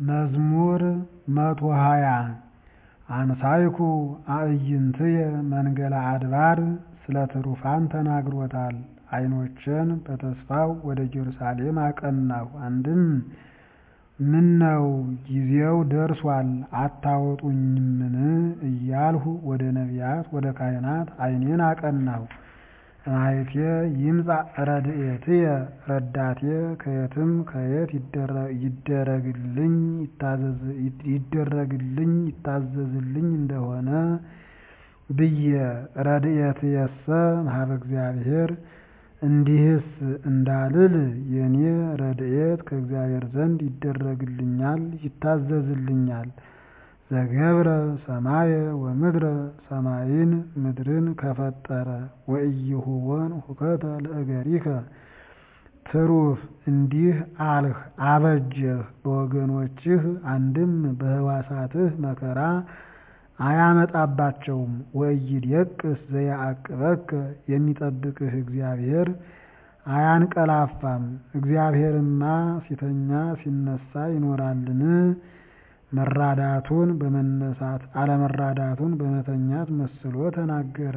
መዝሙር መቶ ሃያ አንሳይኩ አዕይንትየ መንገለ አድባር ስለ ትሩፋን ተናግሮታል። ዓይኖቼን በተስፋው ወደ ኢየሩሳሌም አቀናሁ። አንድም ምነው ጊዜው ደርሷል አታወጡኝምን እያልሁ ወደ ነቢያት ወደ ካህናት ዓይኔን አቀናሁ። እማይቴ ይምጻእ ረድኤትየ ረዳቴ ከየትም ከየት ይደረግልኝ ይታዘዝልኝ እንደሆነ ብዬ ረድኤትየሰ እምኀበ እግዚአብሔር እንዲህስ እንዳልል የኔ ረድኤት ከእግዚአብሔር ዘንድ ይደረግልኛል ይታዘዝልኛል። ዘገብረ ሰማየ ወምድረ ሰማይን ምድርን ከፈጠረ ወኢይሁቦን ሁከተ ለእገሪከ ትሩፍ እንዲህ አልህ አበጀህ በወገኖችህ አንድም በሕዋሳትህ መከራ አያመጣባቸውም። ወኢይዴቅስ ዘያዕቅበከ የሚጠብቅህ እግዚአብሔር አያንቀላፋም። እግዚአብሔርማ ሲተኛ ሲነሳ ይኖራልን? መራዳቱን በመነሳት አለመራዳቱን በመተኛት መስሎ ተናገረ።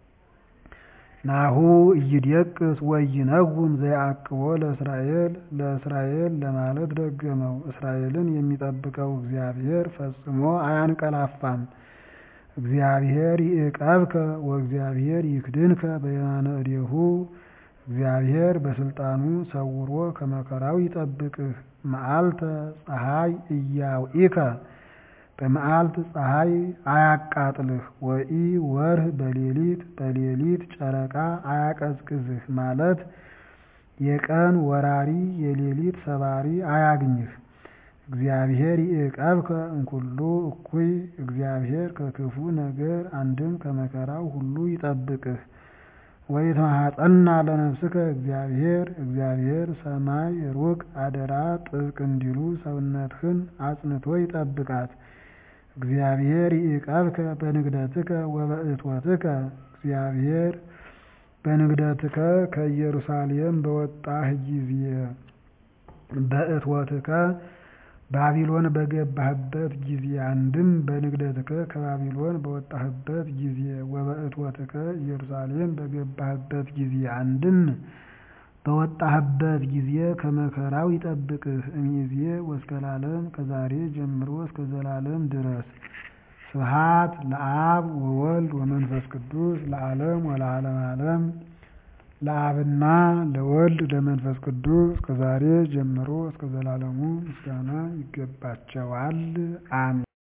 ናሁ ኢይዴቅስ ወኢይነጉም ዘያዕቅቦ ለእስራኤል ለእስራኤል ለማለት ደገመው። እስራኤልን የሚጠብቀው እግዚአብሔር ፈጽሞ አያንቀላፋም። እግዚአብሔር ይዕቀብከ ወእግዚአብሔር ይክድንከ በየማነ እዴሁ እግዚአብሔር በስልጣኑ ሰውሮ ከመከራው ይጠብቅህ። መዓልተ ፀሐይ እያውኢከ በመዓልት ፀሐይ አያቃጥልህ። ወኢ ወርህ በሌሊት በሌሊት ጨረቃ አያቀዝቅዝህ ማለት የቀን ወራሪ የሌሊት ሰባሪ አያግኝህ። እግዚአብሔር ይዕቀብከ እምኩሉ እኩይ እግዚአብሔር ከክፉ ነገር አንድም ከመከራው ሁሉ ይጠብቅህ። ወይትማሐፀና ለነፍስከ እግዚአብሔር እግዚአብሔር ሰማይ ሩቅ አደራ ጥብቅ እንዲሉ ሰውነትህን አጽንቶ ይጠብቃት። እግዚአብሔር ይዕቀብከ በንግደትከ ወበእቶትከ እግዚአብሔር በንግደትከ ከኢየሩሳሌም በወጣህ ጊዜ በእቶትከ ባቢሎን በገባህበት ጊዜ አንድም በንግደትከ ከባቢሎን በወጣህበት ጊዜ ወበእቶትከ ኢየሩሳሌም በገባህበት ጊዜ አንድም በወጣህበት ጊዜ ከመከራው ይጠብቅህ። እምይእዜ ወእስከ ለዓለም ከዛሬ ጀምሮ እስከ ዘላለም ድረስ። ስብሐት ለአብ ወወልድ ወመንፈስ ቅዱስ ለዓለም ወለዓለመ ዓለም። ለአብና ለወልድ ለመንፈስ ቅዱስ ከዛሬ ጀምሮ እስከ ዘላለሙ ምስጋና ይገባቸዋል። አሜን።